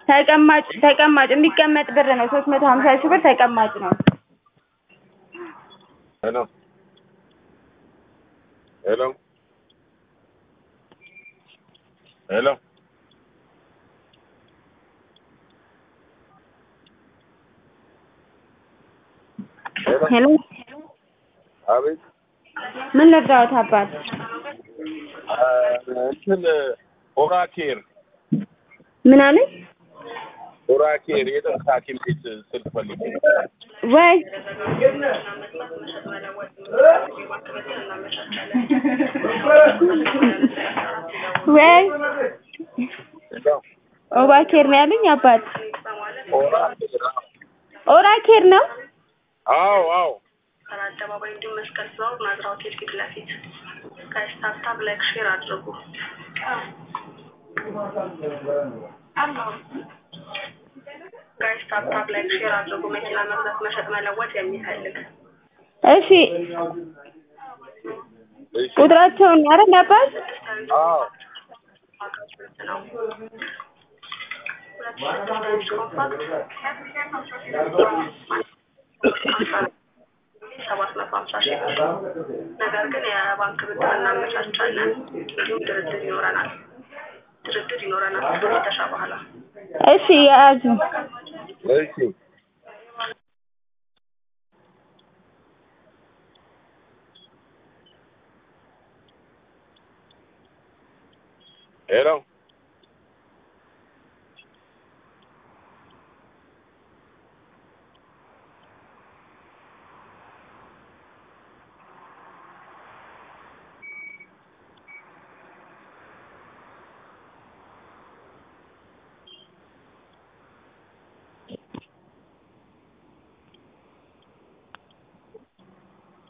ተቀማጭ ተቀማጭ የሚቀመጥ ብር ነው ሶስት መቶ ሀምሳ ሺህ ብር ተቀማጭ ነው ሄሎ ሄሎ ሄሎ ሄሎ ሄሎ አቤት ምን ልርዳዎት አባት አ፣ እንትን ኦራኬር ምን አለኝ ኦራኬር የጥርስ ሐኪም ቤት ስልክ ፈልጌ ወይ ወይ ሄሎ ኦባኬር ነው ያሉኝ አባት ኦራኬር ኦራኬር ነው አዎ አዎ አደባባይ እንዲሁም መስቀል ፍላወር ናዝራ ሆቴል ፊት ለፊት ከስታርታፕ ላይክ ሼር አድርጉ። ጋይ ስታርታፕ ላይክ ሼር አድርጉ። መኪና መግዛት፣ መሸጥ፣ መለወጥ የሚፈልግ እሺ እሺ ቁጥራቸውን አይደል አባት አዎ ነው። ሁለት ስድስት ኮምፓክት ሰባት መቶ ሀምሳ ሺህ ብር። ነገር ግን የባንክ ብድር እናመቻቻለን። እንዲሁም ድርድር ይኖረናል። ድርድር ይኖረናል ከፍተሻ በኋላ እሺ የያዙ እሺ ሄሎ